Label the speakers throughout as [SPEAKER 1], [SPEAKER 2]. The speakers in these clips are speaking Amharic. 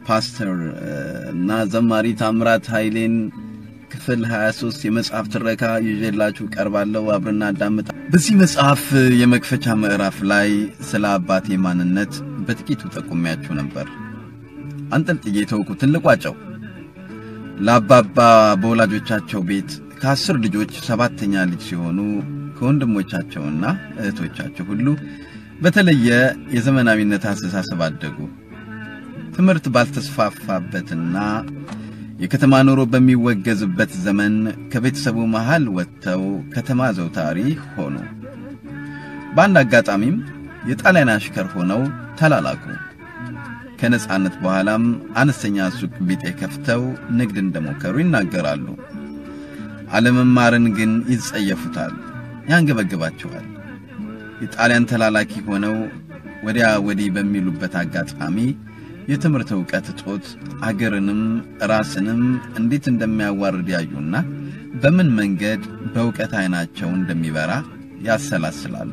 [SPEAKER 1] ፓስተር እና ዘማሪ ታምራት ኃይሌን ክፍል 23 የመጽሐፍ ትረካ ይዤላችሁ ቀርባለሁ። አብረና አዳምጣ። በዚህ መጽሐፍ የመክፈቻ ምዕራፍ ላይ ስለ አባቴ ማንነት በጥቂቱ ጠቁሚያችሁ ነበር። አንጠልጥዬ ተውኩትን ልቋጨው። ለአባባ በወላጆቻቸው ቤት ከአስር ልጆች ሰባተኛ ልጅ ሲሆኑ ከወንድሞቻቸውና እህቶቻቸው ሁሉ በተለየ የዘመናዊነት አስተሳሰብ አደጉ። ትምህርት ባልተስፋፋበትና የከተማ ኑሮ በሚወገዝበት ዘመን ከቤተሰቡ መሃል ወጥተው ከተማ ዘውታሪ ሆኑ። በአንድ አጋጣሚም የጣሊያን አሽከር ሆነው ተላላኩ። ከነጻነት በኋላም አነስተኛ ሱቅ ቢጤ ከፍተው ንግድ እንደሞከሩ ይናገራሉ። አለመማርን ግን ይጸየፉታል፣ ያንገበግባቸዋል። የጣሊያን ተላላኪ ሆነው ወዲያ ወዲህ በሚሉበት አጋጣሚ የትምህርት ዕውቀት እጦት አገርንም ራስንም እንዴት እንደሚያዋርድ ያዩና በምን መንገድ በእውቀት ዓይናቸው እንደሚበራ ያሰላስላሉ።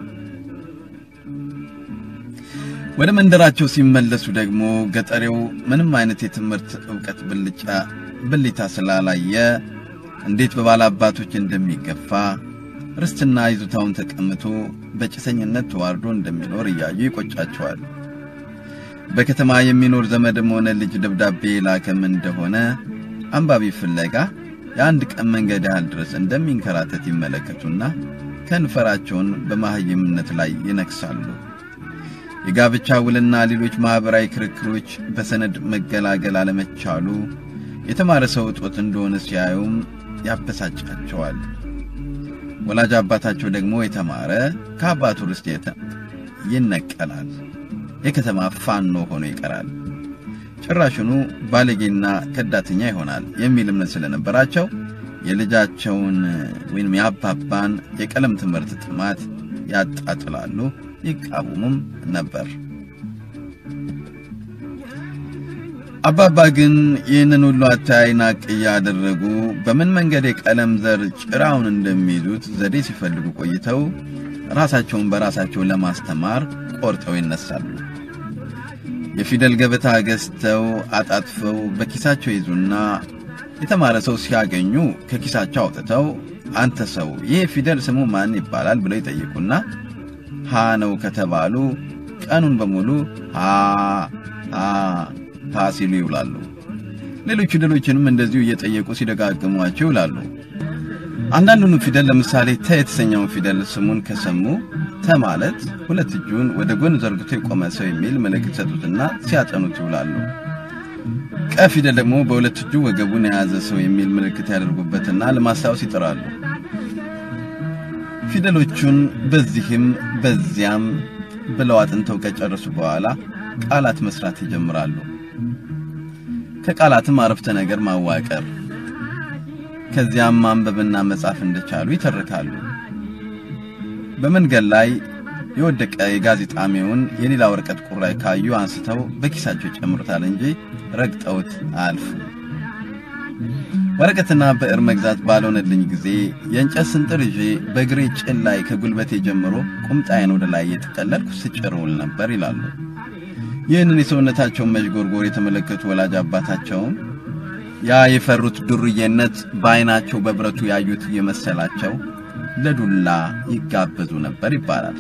[SPEAKER 1] ወደ መንደራቸው ሲመለሱ ደግሞ ገጠሬው ምንም አይነት የትምህርት ዕውቀት ብልጫ ብልታ ስላላየ እንዴት በባላባቶች እንደሚገፋ ርስትና ይዞታውን ተቀምቶ በጭሰኝነት ተዋርዶ እንደሚኖር እያዩ ይቆጫቸዋል። በከተማ የሚኖር ዘመድም ሆነ ልጅ ደብዳቤ ላከም እንደሆነ አንባቢ ፍለጋ የአንድ ቀን መንገድ ያህል ድረስ እንደሚንከራተት ይመለከቱና ከንፈራቸውን በማህይምነት ላይ ይነክሳሉ። የጋብቻ ውልና ሌሎች ማኅበራዊ ክርክሮች በሰነድ መገላገል አለመቻሉ የተማረ ሰው እጦት እንደሆነ ሲያዩም ያበሳጫቸዋል። ወላጅ አባታቸው ደግሞ የተማረ ከአባቱ ርስት ይነቀላል። የከተማ ፋኖ ሆኖ ይቀራል። ጭራሽኑ ባለጌና ከዳተኛ ይሆናል የሚል እምነት ስለነበራቸው የልጃቸውን ወይም የአባባን የቀለም ትምህርት ጥማት ያጣጥላሉ፣ ይቃወሙም ነበር። አባባ ግን ይህንን ሁሉ አታይ ናቅ እያደረጉ በምን መንገድ የቀለም ዘር ጭራውን እንደሚይዙት ዘዴ ሲፈልጉ ቆይተው ራሳቸውን በራሳቸው ለማስተማር ቆርጠው ይነሳሉ። የፊደል ገበታ ገዝተው አጣጥፈው በኪሳቸው ይዙና የተማረ ሰው ሲያገኙ ከኪሳቸው አውጥተው አንተ ሰው ይህ ፊደል ስሙ ማን ይባላል ብለው ይጠይቁና ሀ ነው ከተባሉ ቀኑን በሙሉ ሀ ሀ ሀ ሲሉ ይውላሉ። ሌሎች ፊደሎችንም እንደዚሁ እየጠየቁ ሲደጋግሟቸው ይውላሉ። አንዳንዱን ፊደል ለምሳሌ ተ የተሰኘውን ፊደል ስሙን ከሰሙ ተ ማለት ሁለት እጁን ወደ ጎን ዘርግቶ የቆመ ሰው የሚል ምልክት ሰጡትና ሲያጠኑት ይውላሉ። ቀ ፊደል ደግሞ በሁለት እጁ ወገቡን የያዘ ሰው የሚል ምልክት ያደርጉበትና ለማስታወስ ይጥራሉ። ፊደሎቹን በዚህም በዚያም ብለው አጥንተው ከጨረሱ በኋላ ቃላት መስራት ይጀምራሉ። ከቃላትም አረፍተ ነገር ማዋቀር ከዚያም ማንበብና መጻፍ እንደቻሉ ይተርካሉ። በመንገድ ላይ የወደቀ የጋዜጣሚውን የሌላ ወረቀት ቁራይ ካዩ አንስተው በኪሳቸው ይጨምሩታል እንጂ ረግጠውት አያልፉ። ወረቀትና ብዕር መግዛት ባልሆነልኝ ጊዜ የእንጨት ስንጥር ይዤ በእግሬ ጭን ላይ ከጉልበቴ ጀምሮ ቁምጣዬን ወደ ላይ እየጠቀለልኩ ስጭር ውል ነበር ይላሉ። ይህንን የሰውነታቸውን መዥጎርጎር የተመለከቱ ወላጅ አባታቸውም ያ የፈሩት ዱርዬነት በዓይናቸው በብረቱ ያዩት እየመሰላቸው ለዱላ ይጋበዙ ነበር ይባላል።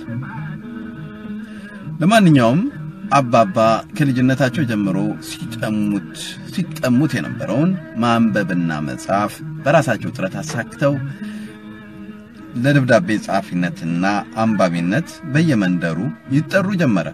[SPEAKER 1] ለማንኛውም አባባ ከልጅነታቸው ጀምሮ ሲቀሙት ሲቀሙት የነበረውን ማንበብና መጻፍ በራሳቸው ጥረት አሳክተው ለደብዳቤ ጸሐፊነትና አንባቢነት በየመንደሩ ይጠሩ ጀመረ።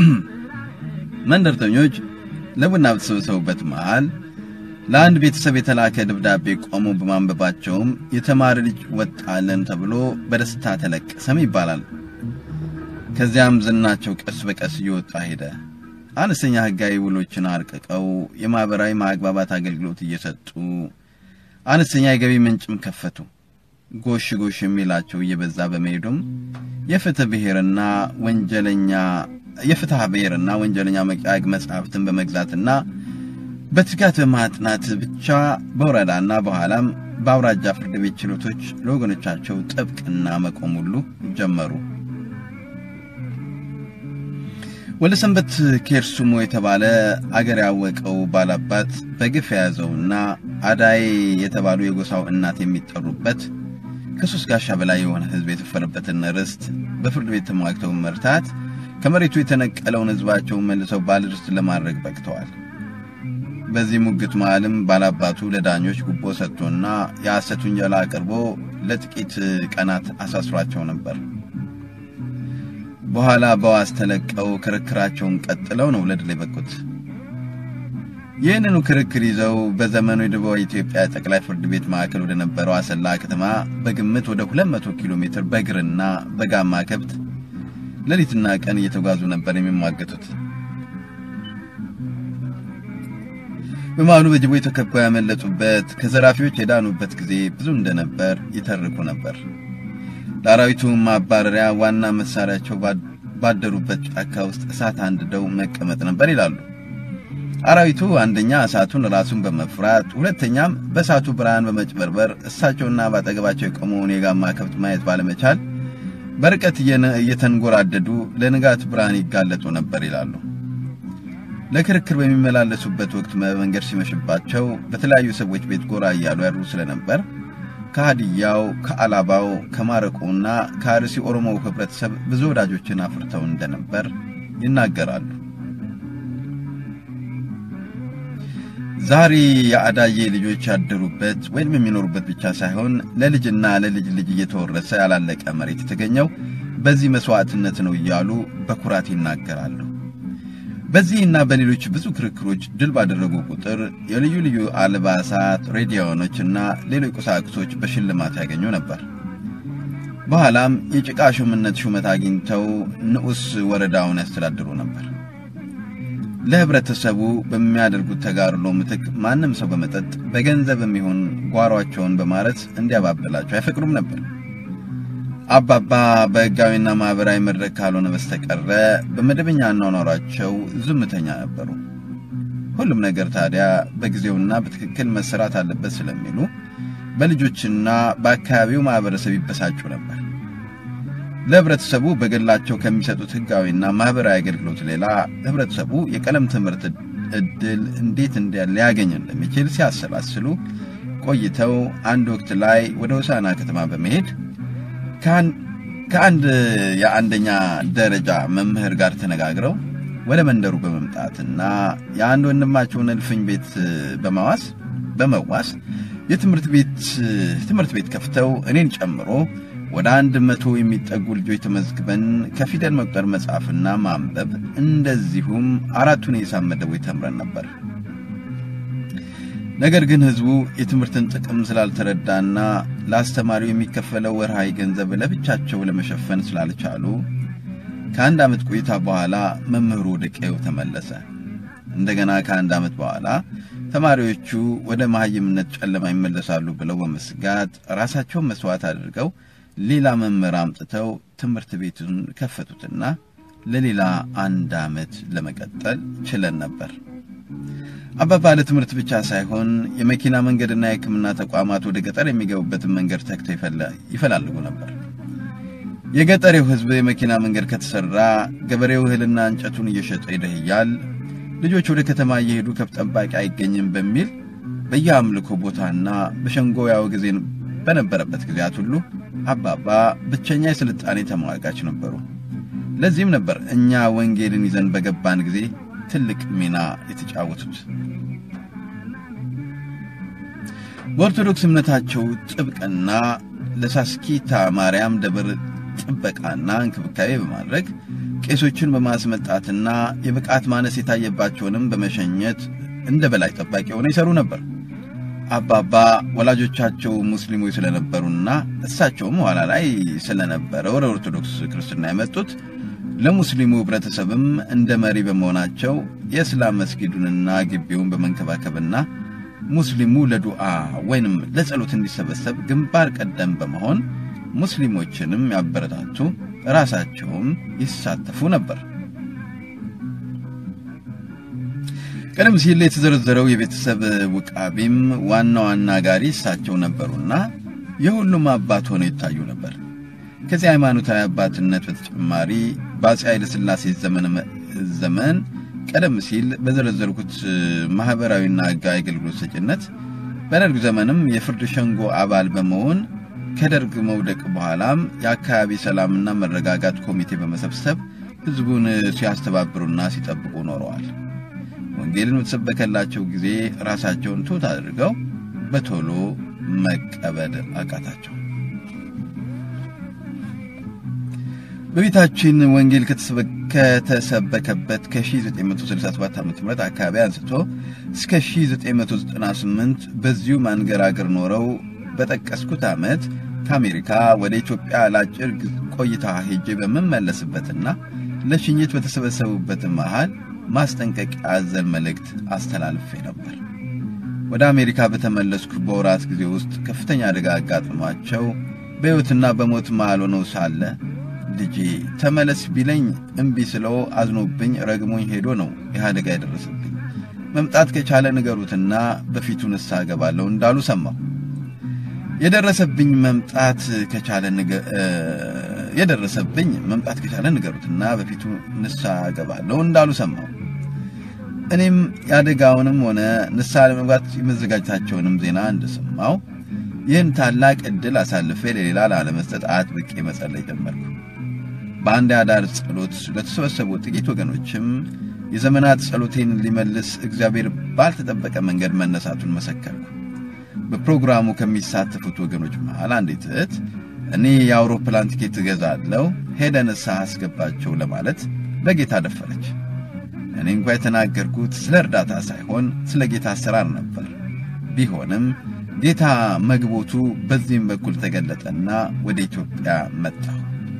[SPEAKER 1] መንደርተኞች ለቡና በተሰበሰቡበት መሃል ለአንድ ቤተሰብ የተላከ ደብዳቤ ቆሞ በማንበባቸውም የተማረ ልጅ ወጣለን ተብሎ በደስታ ተለቀሰም ይባላል። ከዚያም ዝናቸው ቀስ በቀስ እየወጣ ሄደ። አነስተኛ ሕጋዊ ውሎችን አርቅቀው የማኅበራዊ ማግባባት አገልግሎት እየሰጡ አነስተኛ የገቢ ምንጭም ከፈቱ። ጎሽ ጎሽ የሚላቸው እየበዛ በመሄዱም የፍትህ ብሔርና ወንጀለኛ የፍትሐ ብሔርና ወንጀለኛ መቅያግ መጽሐፍትን በመግዛትና በትጋት በማጥናት ብቻ በወረዳና በኋላም በአውራጃ ፍርድ ቤት ችሎቶች ለወገኖቻቸው ጥብቅና መቆም ሁሉ ጀመሩ። ወለሰንበት ኬርሱሞ የተባለ አገር ያወቀው ባላባት በግፍ የያዘውና አዳዬ የተባሉ የጎሳው እናት የሚጠሩበት ከሶስት ጋሻ በላይ የሆነ ሕዝብ የሰፈረበትን ርስት በፍርድ ቤት ተሟግተው መርታት ከመሬቱ የተነቀለውን ሕዝባቸውን መልሰው ባለርስት ለማድረግ በቅተዋል። በዚህ ሙግት መሃልም ባላባቱ ለዳኞች ጉቦ ሰጥቶና የሐሰት ውንጀላ አቅርቦ ለጥቂት ቀናት አሳስሯቸው ነበር። በኋላ በዋስ ተለቀው ክርክራቸውን ቀጥለው ነው ለድል የበቁት። ይህንኑ ክርክር ይዘው በዘመኑ የደቡብ ኢትዮጵያ ጠቅላይ ፍርድ ቤት ማዕከል ወደ ነበረው አሰላ ከተማ በግምት ወደ 200 ኪሎ ሜትር በእግርና በጋማ ከብት ሌሊትና ቀን እየተጓዙ ነበር የሚሟገቱት። በመሃሉ በጅቦ የተከበው ያመለጡበት ከዘራፊዎች የዳኑበት ጊዜ ብዙ እንደነበር ይተርኩ ነበር። ለአራዊቱ ማባረሪያ ዋና መሳሪያቸው ባደሩበት ጫካ ውስጥ እሳት አንድደው መቀመጥ ነበር ይላሉ። አራዊቱ አንደኛ እሳቱን ራሱን በመፍራት ሁለተኛም በእሳቱ ብርሃን በመጭበርበር እሳቸውና ባጠገባቸው የቆመውን የጋማ ከብት ማየት ባለመቻል በርቀት እየተንጎራደዱ ለንጋት ብርሃን ይጋለጡ ነበር ይላሉ። ለክርክር በሚመላለሱበት ወቅት መንገድ ሲመሽባቸው በተለያዩ ሰዎች ቤት ጎራ እያሉ ያድሩ ስለነበር ከሀዲያው፣ ከአላባው፣ ከማረቆና ከአርሲ ኦሮሞ ህብረተሰብ ብዙ ወዳጆችን አፍርተው እንደነበር ይናገራሉ። ዛሬ የአዳዬ ልጆች ያደሩበት ወይም የሚኖሩበት ብቻ ሳይሆን ለልጅና ለልጅ ልጅ እየተወረሰ ያላለቀ መሬት የተገኘው በዚህ መስዋዕትነት ነው እያሉ በኩራት ይናገራሉ። በዚህና በሌሎች ብዙ ክርክሮች ድል ባደረጉ ቁጥር የልዩ ልዩ አልባሳት፣ ሬዲዮኖችና ሌሎች ቁሳቁሶች በሽልማት ያገኙ ነበር። በኋላም የጭቃ ሹምነት ሹመት አግኝተው ንዑስ ወረዳውን ያስተዳድሩ ነበር። ለህብረተሰቡ በሚያደርጉት ተጋድሎ ምትክ ማንም ሰው በመጠጥ በገንዘብ የሚሆን ጓሯቸውን በማረት እንዲያባብላቸው አይፈቅዱም ነበር። አባባ በህጋዊና ማህበራዊ መድረክ ካልሆነ በስተቀረ በመደበኛ አኗኗራቸው ዝምተኛ ነበሩ። ሁሉም ነገር ታዲያ በጊዜውና በትክክል መሰራት አለበት ስለሚሉ በልጆችና በአካባቢው ማህበረሰብ ይበሳጩ ነበር። ለህብረተሰቡ በግላቸው ከሚሰጡት ህጋዊና ማህበራዊ አገልግሎት ሌላ ህብረተሰቡ የቀለም ትምህርት እድል እንዴት ሊያገኝ እንደሚችል ሲያሰላስሉ ቆይተው አንድ ወቅት ላይ ወደ ሆሳና ከተማ በመሄድ ከአንድ የአንደኛ ደረጃ መምህር ጋር ተነጋግረው ወደ መንደሩ በመምጣትና የአንድ ወንድማቸውን እልፍኝ ቤት በመዋስ በመዋስ የትምህርት ቤት ትምህርት ቤት ከፍተው እኔን ጨምሮ ወደ አንድ መቶ የሚጠጉ ልጆች ተመዝግበን ከፊደል መቁጠር መጻፍና ማንበብ እንደዚሁም አራቱን የሂሳብ መደቦች ተምረን ነበር። ነገር ግን ህዝቡ የትምህርትን ጥቅም ስላልተረዳና ለአስተማሪው የሚከፈለው ወርሃዊ ገንዘብ ለብቻቸው ለመሸፈን ስላልቻሉ ከአንድ ዓመት ቆይታ በኋላ መምህሩ ወደ ቀዬው ተመለሰ። እንደገና ከአንድ ዓመት በኋላ ተማሪዎቹ ወደ መሐይምነት ጨለማ ይመለሳሉ ብለው በመስጋት ራሳቸውን መስዋዕት አድርገው ሌላ መምህር አምጥተው ትምህርት ቤቱን ከፈቱትና ለሌላ አንድ ዓመት ለመቀጠል ችለን ነበር። አባባ ለትምህርት ብቻ ሳይሆን የመኪና መንገድና የሕክምና ተቋማት ወደ ገጠር የሚገቡበትን መንገድ ተግተው ይፈላልጉ ነበር። የገጠሬው ሕዝብ የመኪና መንገድ ከተሰራ ገበሬው እህልና እንጨቱን እየሸጠ ይደህያል፣ ልጆች ወደ ከተማ እየሄዱ ከብት ጠባቂ አይገኝም በሚል በየአምልኮ ቦታና በሸንጎ ያወግዜን በነበረበት ጊዜያት ሁሉ አባባ ብቸኛ የስልጣኔ ተሟጋች ነበሩ። ለዚህም ነበር እኛ ወንጌልን ይዘን በገባን ጊዜ ትልቅ ሚና የተጫወቱት። በኦርቶዶክስ እምነታቸው ጥብቅና ለሳስኪታ ማርያም ደብር ጥበቃና እንክብካቤ በማድረግ ቄሶችን በማስመጣትና የብቃት ማነስ የታየባቸውንም በመሸኘት እንደ በላይ ጠባቂ ሆነው ይሰሩ ነበር። አባባ ወላጆቻቸው ሙስሊሞች ስለነበሩና እሳቸውም ኋላ ላይ ስለነበረ ወደ ኦርቶዶክስ ክርስትና የመጡት ለሙስሊሙ ህብረተሰብም እንደ መሪ በመሆናቸው የእስላም መስጊዱንና ግቢውን በመንከባከብና ሙስሊሙ ለዱዓ ወይንም ለጸሎት እንዲሰበሰብ ግንባር ቀደም በመሆን ሙስሊሞችንም ያበረታቱ፣ ራሳቸውም ይሳተፉ ነበር። ቀደም ሲል የተዘረዘረው የቤተሰብ ውቃቢም ዋና ዋና ጋሪ እሳቸው ነበሩና የሁሉም አባት ሆነው ይታዩ ነበር። ከዚህ ሃይማኖታዊ አባትነት በተጨማሪ በአፄ ኃይለ ሥላሴ ዘመን ቀደም ሲል በዘረዘርኩት ማህበራዊና ሕጋዊ አገልግሎት ሰጭነት በደርግ ዘመንም የፍርድ ሸንጎ አባል በመሆን ከደርግ መውደቅ በኋላም የአካባቢ ሰላምና መረጋጋት ኮሚቴ በመሰብሰብ ሕዝቡን ሲያስተባብሩና ሲጠብቁ ኖረዋል። ወንጌልን በተሰበከላቸው ጊዜ ራሳቸውን ትሑት አድርገው በቶሎ መቀበል አቃታቸው። በቤታችን ወንጌል ከተሰበከበት ከ1967 ዓ ም አካባቢ አንስቶ እስከ 1998 በዚሁ ማንገራገር ኖረው በጠቀስኩት ዓመት ከአሜሪካ ወደ ኢትዮጵያ ለአጭር ቆይታ ሄጄ በምመለስበትና ለሽኝት በተሰበሰቡበት መሃል ማስጠንቀቂያ አዘል መልእክት አስተላልፌ ነበር። ወደ አሜሪካ በተመለስኩ በወራት ጊዜ ውስጥ ከፍተኛ አደጋ አጋጥሟቸው በሕይወትና በሞት መሃል ሆነው ሳለ ልጄ ተመለስ ቢለኝ እምቢ ስለው አዝኖብኝ ረግሞኝ ሄዶ ነው ይህ አደጋ የደረሰብኝ። መምጣት ከቻለ ንገሩትና በፊቱ ንስሐ እገባለሁ እንዳሉ ሰማሁ። የደረሰብኝ መምጣት ከቻለ የደረሰብኝ መምጣት ከቻለ ንገሩትና በፊቱ ንስሐ እገባለሁ እንዳሉ ሰማሁ። እኔም የአደጋውንም ሆነ ንስሐ ለመግባት የመዘጋጀታቸውንም ዜና እንደሰማሁ ይህን ታላቅ ዕድል አሳልፌ ለሌላ ላለመስጠት አጥብቄ መጸለይ ጀመርኩ። በአንድ አዳር ጸሎት ለተሰበሰቡ ጥቂት ወገኖችም የዘመናት ጸሎቴን ሊመልስ እግዚአብሔር ባልተጠበቀ መንገድ መነሳቱን መሰከርኩ። በፕሮግራሙ ከሚሳተፉት ወገኖች መሃል አንዲት እህት እኔ የአውሮፕላን ቲኬት እገዛለሁ፣ ሄደ ንስሐ አስገባቸው ለማለት በጌታ ደፈረች። እኔ እንኳ የተናገርኩት ስለ እርዳታ ሳይሆን ስለ ጌታ አሰራር ነበር። ቢሆንም ጌታ መግቦቱ በዚህም በኩል ተገለጠና ወደ ኢትዮጵያ መጣሁ።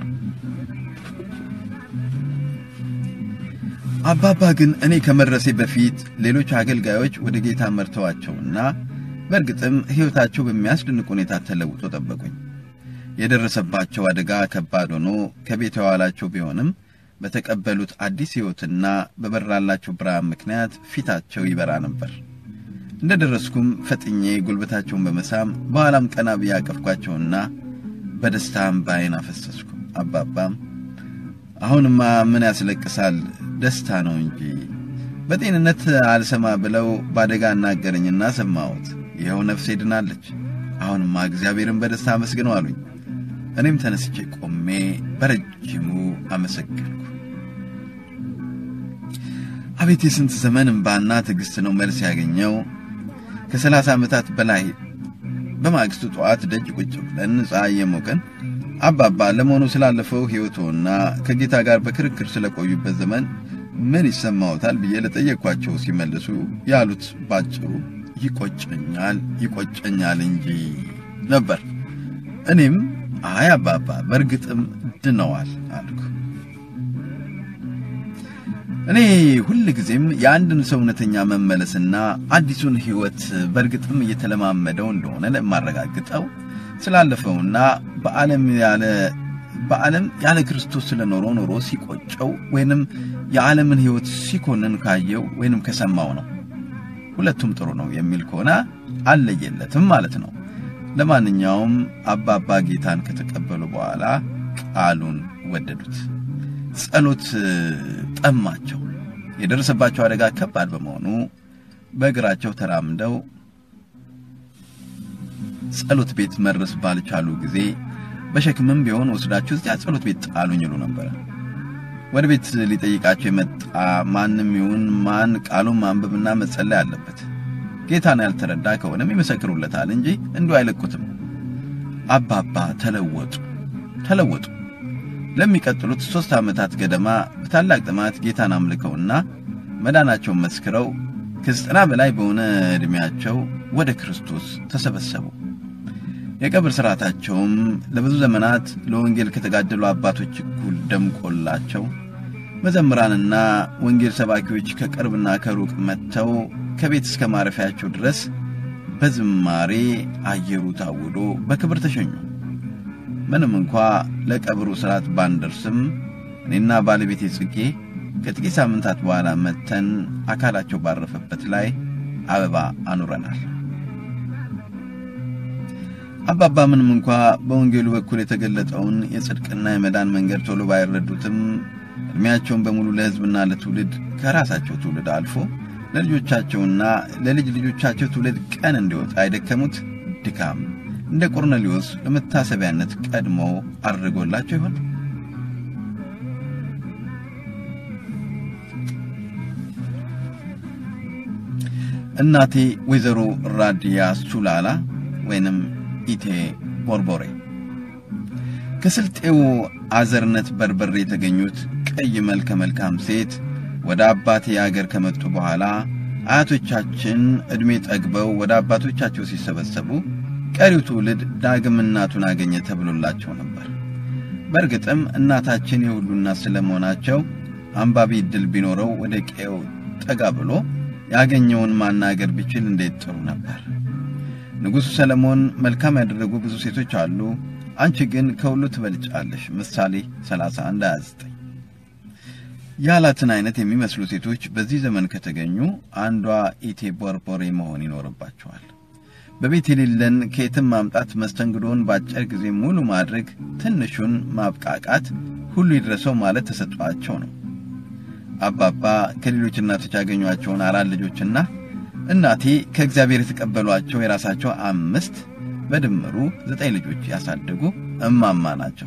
[SPEAKER 1] አባባ ግን እኔ ከመድረሴ በፊት ሌሎች አገልጋዮች ወደ ጌታ መርተዋቸውና በእርግጥም ሕይወታቸው በሚያስደንቅ ሁኔታ ተለውጦ ጠበቁኝ። የደረሰባቸው አደጋ ከባድ ሆኖ ከቤት የዋላቸው ቢሆንም በተቀበሉት አዲስ ሕይወትና በበራላቸው ብርሃን ምክንያት ፊታቸው ይበራ ነበር። እንደ ደረስኩም ፈጥኜ ጉልበታቸውን በመሳም በኋላም ቀና ብዬ አቀፍኳቸውና በደስታም በዓይን አፈሰስኩ። አባባም አሁንማ ምን ያስለቅሳል? ደስታ ነው እንጂ በጤንነት አልሰማ ብለው በአደጋ አናገረኝና ሰማሁት። ይኸው ነፍሴ ድናለች። አሁንማ እግዚአብሔርን በደስታ አመስግነው አሉኝ። እኔም ተነስቼ ቆሜ በረጅሙ አመሰገንኩ። አቤት የስንት ዘመን እምባና ትዕግሥት ነው መልስ ያገኘው። ከሰላሳ ዓመታት በላይ በማግስቱ ጠዋት ደጅ ቁጭ ብለን ፀሐይ የሞቀን አባባ ለመሆኑ ስላለፈው ሕይወቶና ከጌታ ጋር በክርክር ስለቆዩበት ዘመን ምን ይሰማዎታል ብዬ ለጠየቅኳቸው ሲመልሱ ያሉት ባጭሩ ይቆጨኛል ይቆጨኛል እንጂ ነበር። እኔም አይ አባባ በእርግጥም ድነዋል አልኩ። እኔ ሁል ጊዜም የአንድን ሰው እውነተኛ መመለስና አዲሱን ሕይወት በእርግጥም እየተለማመደው እንደሆነ ለማረጋግጠው ስላለፈውና በዓለም ያለ በዓለም ያለ ክርስቶስ ስለኖረው ኖሮ ሲቆጨው ወይንም የዓለምን ሕይወት ሲኮንን ካየው ወይንም ከሰማው ነው። ሁለቱም ጥሩ ነው የሚል ከሆነ አለየለትም ማለት ነው። ለማንኛውም አባባ ጌታን ከተቀበሉ በኋላ ቃሉን ወደዱት። ጸሎት ጠማቸው። የደረሰባቸው አደጋ ከባድ በመሆኑ በእግራቸው ተራምደው ጸሎት ቤት መድረስ ባልቻሉ ጊዜ በሸክምም ቢሆን ወስዳችሁ እዚያ ጸሎት ቤት ጣሉኝ ይሉ ነበረ። ወደ ቤት ሊጠይቃቸው የመጣ ማንም ይሁን ማን ቃሉን ማንበብና መጸለይ አለበት። ጌታን ያልተረዳ ከሆነም ይመሰክሩለታል እንጂ እንዲሁ አይለቁትም። አባባ ተለወጡ ተለወጡ። ለሚቀጥሉት ሦስት ዓመታት ገደማ በታላቅ ጥማት ጌታን አምልከውና መዳናቸውን መስክረው ከዘጠና በላይ በሆነ ዕድሜያቸው ወደ ክርስቶስ ተሰበሰቡ። የቀብር ሥርዓታቸውም ለብዙ ዘመናት ለወንጌል ከተጋደሉ አባቶች እኩል ደምቆላቸው መዘምራንና ወንጌል ሰባኪዎች ከቅርብና ከሩቅ መጥተው ከቤት እስከ ማረፊያቸው ድረስ በዝማሬ አየሩ ታውዶ በክብር ተሸኙ። ምንም እንኳ ለቀብሩ ሥርዓት ባንደርስም እኔና ባለቤቴ ጽጌ ከጥቂት ሳምንታት በኋላ መጥተን አካላቸው ባረፈበት ላይ አበባ አኑረናል። አባባ ምንም እንኳ በወንጌሉ በኩል የተገለጠውን የጽድቅና የመዳን መንገድ ቶሎ ባይረዱትም ዕድሜያቸውን በሙሉ ለሕዝብና ለትውልድ ከራሳቸው ትውልድ አልፎ ለልጆቻቸውና ለልጅ ልጆቻቸው ትውልድ ቀን እንዲወጣ የደከሙት ድካም እንደ ቆርኔሌዎስ ለመታሰቢያነት ቀድሞ አድርጎላቸው ይሆን? እናቴ ወይዘሮ ራዲያ ሱላላ ወይንም ኢቴ ቦርቦሬ ከስልጤው አዘርነት በርበሬ የተገኙት ቀይ መልከ መልካም ሴት ወደ አባቴ አገር ከመጡ በኋላ አያቶቻችን ዕድሜ ጠግበው ወደ አባቶቻቸው ሲሰበሰቡ ቀሪው ትውልድ ዳግም እናቱን አገኘ ተብሎላቸው ነበር። በእርግጥም እናታችን የሁሉ እናት ስለመሆናቸው አንባቢ ዕድል ቢኖረው ወደ ቀዬው ጠጋ ብሎ ያገኘውን ማናገር ቢችል እንዴት ጥሩ ነበር። ንጉሡ ሰለሞን መልካም ያደረጉ ብዙ ሴቶች አሉ፣ አንቺ ግን ከሁሉ ትበልጫለሽ። ምሳሌ 31 29 ያላትን አይነት የሚመስሉ ሴቶች በዚህ ዘመን ከተገኙ አንዷ ኢቴ ቦርቦሬ መሆን ይኖርባቸዋል። በቤት የሌለን ከየትም ማምጣት፣ መስተንግዶን በአጭር ጊዜ ሙሉ ማድረግ፣ ትንሹን ማብቃቃት፣ ሁሉ ይድረሰው ማለት ተሰጧቸው ነው። አባባ ከሌሎች እናቶች ያገኟቸውን አራት ልጆችና እናቴ ከእግዚአብሔር የተቀበሏቸው የራሳቸው አምስት በድምሩ ዘጠኝ ልጆች ያሳደጉ እማማ ናቸው።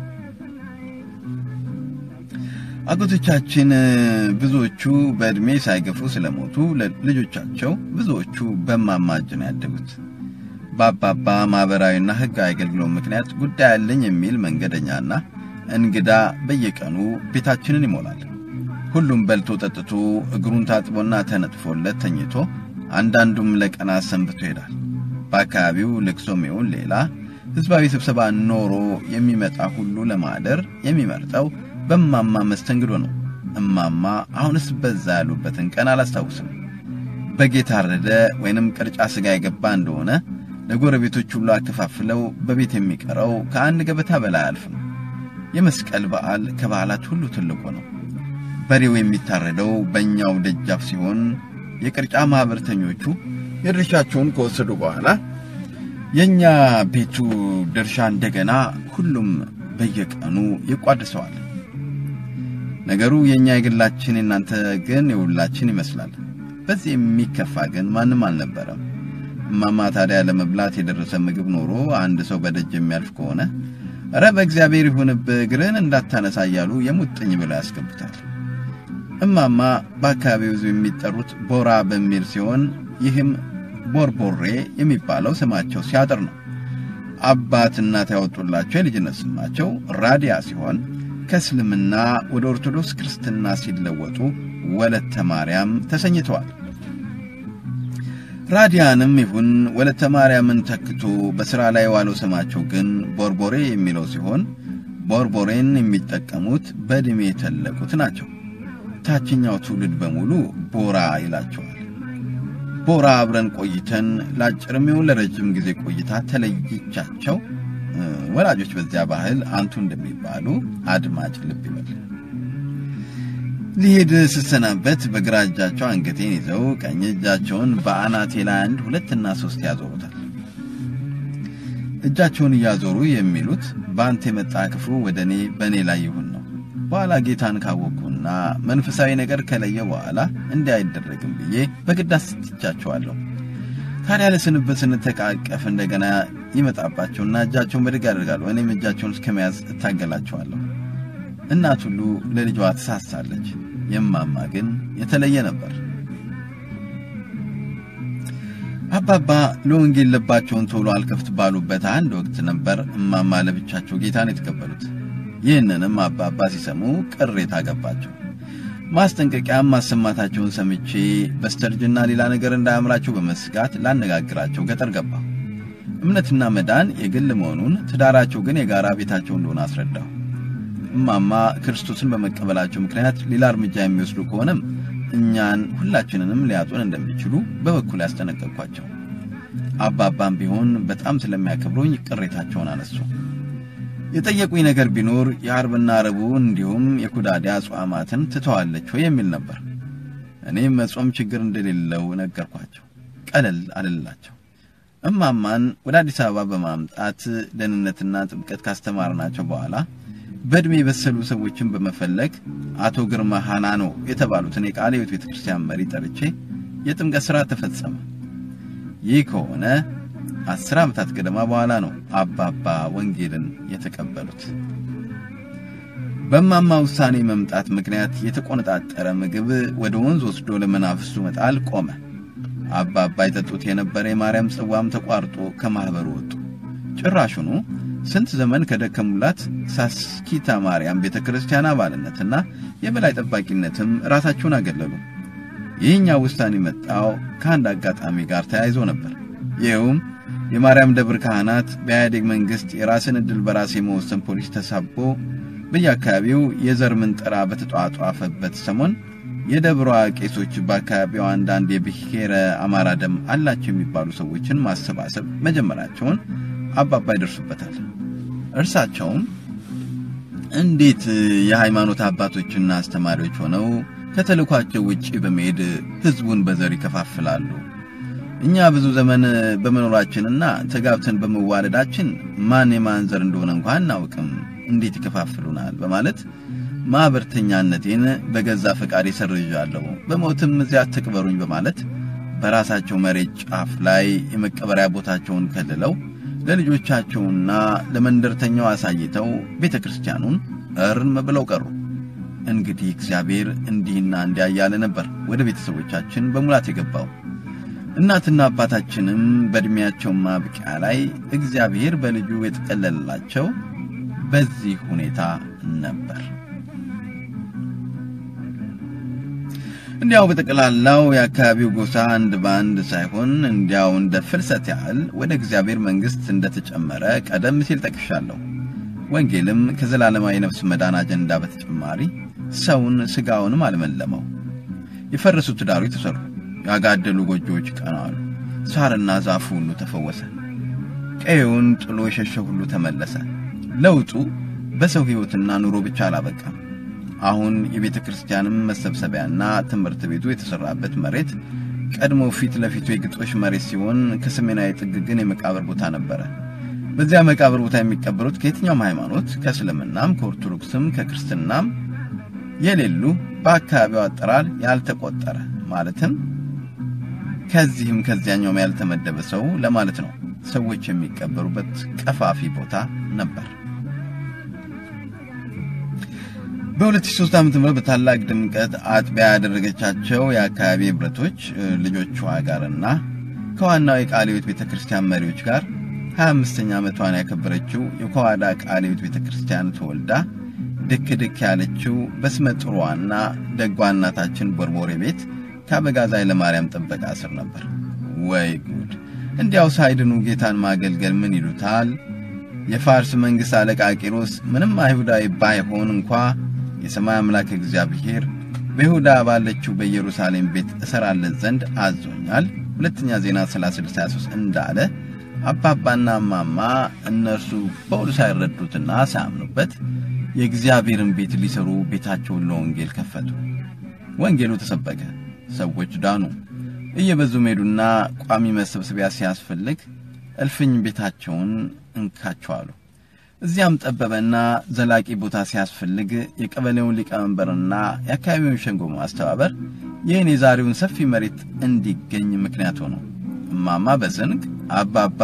[SPEAKER 1] አጎቶቻችን ብዙዎቹ በዕድሜ ሳይገፉ ስለሞቱ ልጆቻቸው ብዙዎቹ በእማማ እጅ ነው ያደጉት። በአባባ ማኅበራዊና ሕጋዊ አገልግሎት ምክንያት ጉዳይ አለኝ የሚል መንገደኛና እንግዳ በየቀኑ ቤታችንን ይሞላል። ሁሉም በልቶ ጠጥቶ እግሩን ታጥቦና ተነጥፎለት ተኝቶ አንዳንዱም ለቀናት ሰንብቶ ይሄዳል። በአካባቢው ልቅሶም ይሁን ሌላ ሕዝባዊ ስብሰባ ኖሮ የሚመጣ ሁሉ ለማደር የሚመርጠው በእማማ መስተንግዶ ነው። እማማ አሁንስ በዛ ያሉበትን ቀን አላስታውስም። በግ የታረደ ወይንም ቅርጫ ሥጋ የገባ እንደሆነ ለጎረቤቶች ሁሉ አከፋፍለው በቤት የሚቀረው ከአንድ ገበታ በላይ አያልፍም። የመስቀል በዓል ከበዓላት ሁሉ ትልቁ ነው። በሬው የሚታረደው በእኛው ደጃፍ ሲሆን የቅርጫ ማኅበርተኞቹ የድርሻቸውን ከወሰዱ በኋላ የእኛ ቤቱ ድርሻ እንደገና ሁሉም በየቀኑ ይቋድሰዋል። ነገሩ የእኛ የግላችን የእናንተ ግን የሁላችን ይመስላል። በዚህ የሚከፋ ግን ማንም አልነበረም። እማማ ታዲያ ለመብላት የደረሰ ምግብ ኖሮ አንድ ሰው በደጅ የሚያልፍ ከሆነ እረ በእግዚአብሔር ይሁንብህ እግርህን እንዳታነሳ እያሉ የሙጥኝ ብለው ያስገቡታል። እማማ በአካባቢው ሕዝብ የሚጠሩት ቦራ በሚል ሲሆን ይህም ቦርቦሬ የሚባለው ስማቸው ሲያጥር ነው። አባት እናት ያወጡላቸው የልጅነት ስማቸው ራዲያ ሲሆን ከእስልምና ወደ ኦርቶዶክስ ክርስትና ሲለወጡ ወለተ ማርያም ተሰኝተዋል። ራዲያንም ይሁን ወለተ ማርያምን ተክቶ በሥራ ላይ የዋለው ስማቸው ግን ቦርቦሬ የሚለው ሲሆን ቦርቦሬን የሚጠቀሙት በዕድሜ የተለቁት ናቸው። ታችኛው ትውልድ በሙሉ ቦራ ይላቸዋል። ቦራ አብረን ቆይተን ለአጭርም ይሁን ለረጅም ጊዜ ቆይታ ተለይቻቸው ወላጆች በዚያ ባህል አንቱ እንደሚባሉ አድማጭ ልብ ይበል። ሊሄድ ስሰናበት በግራ እጃቸው አንገቴን ይዘው ቀኝ እጃቸውን በአናቴ ላይ አንድ ሁለትና ሶስት ያዞሩታል። እጃቸውን እያዞሩ የሚሉት በአንተ የመጣ ክፉ ወደ እኔ በእኔ ላይ ይሁን ነው። በኋላ ጌታን ካወቅኩና መንፈሳዊ ነገር ከለየ በኋላ እንዲህ አይደረግም ብዬ በግድ አስጥቻቸዋለሁ። ታዲያ ለስንበት ስንተቃቀፍ እንደገና ይመጣባቸውና እጃቸውን በድግ ያደርጋሉ። እኔም እጃቸውን እስከመያዝ እታገላቸዋለሁ። እናት ሁሉ ለልጇ ትሳሳለች። የማማ ግን የተለየ ነበር። አባባ ለወንጌል ልባቸውን ቶሎ አልከፍት ባሉበት አንድ ወቅት ነበር እማማ ለብቻቸው ጌታን የተቀበሉት። ይህንንም አባባ ሲሰሙ ቅሬታ ገባቸው። ማስጠንቀቂያም ማሰማታቸውን ሰምቼ በስተርጅና ሌላ ነገር እንዳያምራቸው በመስጋት ላነጋግራቸው ገጠር ገባ። እምነትና መዳን የግል መሆኑን፣ ትዳራቸው ግን የጋራ ቤታቸው እንደሆነ አስረዳሁ። እማማ ክርስቶስን በመቀበላቸው ምክንያት ሌላ እርምጃ የሚወስዱ ከሆነም እኛን ሁላችንንም ሊያጡን እንደሚችሉ በበኩል ያስጠነቀቅኳቸው። አባባም ቢሆን በጣም ስለሚያከብሩኝ ቅሬታቸውን አነሱ። የጠየቁኝ ነገር ቢኖር የአርብና ረቡዕ እንዲሁም የኩዳዴ አጽዋማትን ትተዋለች ወይ የሚል ነበር። እኔም መጾም ችግር እንደሌለው ነገርኳቸው። ቀለል አልላቸው። እማማን ወደ አዲስ አበባ በማምጣት ደህንነትና ጥምቀት ካስተማርናቸው በኋላ በዕድሜ የበሰሉ ሰዎችን በመፈለግ አቶ ግርማ ሃናኖ የተባሉትን የቃለ ሕይወት ቤተ ክርስቲያን መሪ ጠርቼ የጥምቀት ሥርዓት ተፈጸመ። ይህ ከሆነ አስር ዓመታት ገደማ በኋላ ነው አባባ ወንጌልን የተቀበሉት። በማማ ውሳኔ መምጣት ምክንያት የተቆነጣጠረ ምግብ ወደ ወንዝ ወስዶ ለመናፍስቱ መጣል ቆመ። አባባ የጠጡት የነበረ የማርያም ጽዋም ተቋርጦ ከማኅበሩ ወጡ። ጭራሹኑ ስንት ዘመን ከደከሙላት ሳስኪታ ማርያም ቤተ ክርስቲያን አባልነትና የበላይ ጠባቂነትም ራሳቸውን አገለሉ። ይህኛው ውሳኔ መጣው ከአንድ አጋጣሚ ጋር ተያይዞ ነበር። ይኸውም የማርያም ደብር ካህናት በኢህአዴግ መንግሥት የራስን ዕድል በራስ የመወሰን ፖሊስ ተሳቦ በየአካባቢው የዘር ምንጠራ በተጧጧፈበት ሰሞን የደብሯ ቄሶች በአካባቢው አንዳንድ የብሔረ አማራ ደም አላቸው የሚባሉ ሰዎችን ማሰባሰብ መጀመራቸውን አባባ ይደርሱበታል። እርሳቸውም እንዴት የሃይማኖት አባቶችና አስተማሪዎች ሆነው ከተልኳቸው ውጪ በመሄድ ሕዝቡን በዘር ይከፋፍላሉ? እኛ ብዙ ዘመን በመኖራችንና ተጋብተን በመዋለዳችን ማን የማን ዘር እንደሆነ እንኳን አናውቅም፣ እንዴት ይከፋፍሉናል? በማለት ማኅበርተኛነቴን በገዛ ፈቃድ ሰርዣለሁ፣ በሞትም እዚያ አትቅበሩኝ በማለት በራሳቸው መሬት ጫፍ ላይ የመቀበሪያ ቦታቸውን ከልለው ለልጆቻቸውና ለመንደርተኛው አሳይተው ቤተ ክርስቲያኑን እርም ብለው ቀሩ። እንግዲህ እግዚአብሔር እንዲህና እንዲያ እያለ ነበር ወደ ቤተሰቦቻችን በሙላት የገባው። እናትና አባታችንም በዕድሜያቸው ማብቂያ ላይ እግዚአብሔር በልጁ የጠቀለላቸው በዚህ ሁኔታ ነበር። እንዲያው በጠቅላላው የአካባቢው ጎሳ አንድ በአንድ ሳይሆን እንዲያው እንደ ፍልሰት ያህል ወደ እግዚአብሔር መንግሥት እንደተጨመረ ቀደም ሲል ጠቅሻለሁ። ወንጌልም ከዘላለማዊ ነፍስ መዳን አጀንዳ በተጨማሪ ሰውን ሥጋውንም አልመለመው። የፈረሱ ትዳሮች ተሰሩ፣ ያጋደሉ ጎጆዎች ቀናሉ፣ ሳርና ዛፉ ሁሉ ተፈወሰ፣ ቀዬውን ጥሎ የሸሸ ሁሉ ተመለሰ። ለውጡ በሰው ሕይወትና ኑሮ ብቻ አላበቃም። አሁን የቤተ ክርስቲያንም መሰብሰቢያና ትምህርት ቤቱ የተሰራበት መሬት ቀድሞ ፊት ለፊቱ የግጦሽ መሬት ሲሆን ከሰሜናዊ ጥግ ግን የመቃብር ቦታ ነበረ። በዚያ መቃብር ቦታ የሚቀበሩት ከየትኛውም ሃይማኖት ከእስልምናም፣ ከኦርቶዶክስም፣ ከክርስትናም የሌሉ በአካባቢው አጠራር ያልተቆጠረ ማለትም ከዚህም ከዚያኛውም ያልተመደበ ሰው ለማለት ነው። ሰዎች የሚቀበሩበት ቀፋፊ ቦታ ነበር። በ2003 ዓ.ም በታላቅ ድምቀት አጥቢያ ያደረገቻቸው የአካባቢ ህብረቶች ልጆቿ ጋርና ከዋናው የቃለ ሕይወት ቤተ ክርስቲያን መሪዎች ጋር 25ኛ ዓመቷን ያከበረችው የከዋዳ ቃለ ሕይወት ቤተ ክርስቲያን ተወልዳ ድክ ድክ ያለችው በስመ ጥሩዋና ደጓ እናታችን ቦርቦሬ ቤት ከአበጋዝ ኃይለማርያም ጥበቃ ስር ነበር። ወይ ጉድ! እንዲያው ሳይድኑ ጌታን ማገልገል ምን ይሉታል? የፋርስ መንግሥት አለቃ ቂሮስ ምንም አይሁዳዊ ባይሆን እንኳ የሰማይ አምላክ እግዚአብሔር በይሁዳ ባለችው በኢየሩሳሌም ቤት እሰራለት ዘንድ አዞኛል። ሁለተኛ ዜና 3623 እንዳለ አባባና እማማ እነርሱ በውሉ ሳይረዱትና ሳያምኑበት የእግዚአብሔርን ቤት ሊሰሩ ቤታቸውን ለወንጌል ከፈቱ። ወንጌሉ ተሰበከ፣ ሰዎች ዳኑ። እየበዙ ሄዱና ቋሚ መሰብሰቢያ ሲያስፈልግ እልፍኝ ቤታቸውን እንካቸው አሉ። እዚያም ጠበበና ዘላቂ ቦታ ሲያስፈልግ የቀበሌውን ሊቀመንበርና የአካባቢውን ሸንጎ ማስተባበር ይህን የዛሬውን ሰፊ መሬት እንዲገኝ ምክንያት ሆነ። እማማ በስንቅ አባባ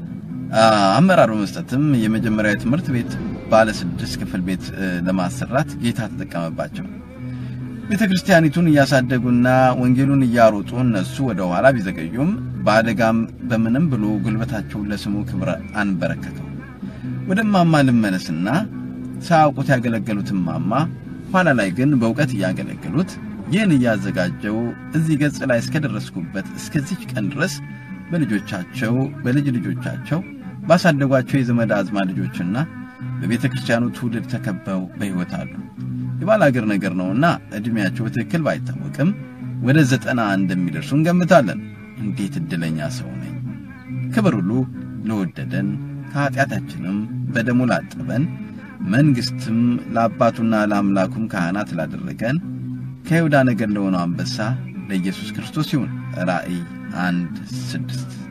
[SPEAKER 1] አመራር በመስጠትም የመጀመሪያዊ ትምህርት ቤት ባለ ስድስት ክፍል ቤት ለማሰራት ጌታ ተጠቀመባቸው። ቤተ ክርስቲያኒቱን እያሳደጉና ወንጌሉን እያሮጡ እነሱ ወደ ኋላ ቢዘገዩም በአደጋም በምንም ብሎ ጉልበታቸውን ለስሙ ክብር አንበረከከው። ወደ ማማ ልመለስና ሳያውቁት ያገለገሉት ማማ ኋላ ላይ ግን በእውቀት እያገለገሉት ይህን እያዘጋጀው እዚህ ገጽ ላይ እስከደረስኩበት እስከዚች ቀን ድረስ በልጆቻቸው በልጅ ልጆቻቸው ባሳደጓቸው የዘመድ አዝማ ልጆችና በቤተ ክርስቲያኑ ትውልድ ተከበው በሕይወት አሉ። የባል አገር ነገር ነውና ዕድሜያቸው በትክክል ባይታወቅም ወደ ዘጠና እንደሚደርሱ እንገምታለን። እንዴት ዕድለኛ ሰው ነኝ! ክብር ሁሉ ለወደደን ከኀጢአታችንም በደሙ ላጠበን መንግሥትም ለአባቱና ለአምላኩም ካህናት ላደረገን ከይሁዳ ነገድ ለሆነው አንበሳ ለኢየሱስ ክርስቶስ ይሁን። ራእይ አንድ ስድስት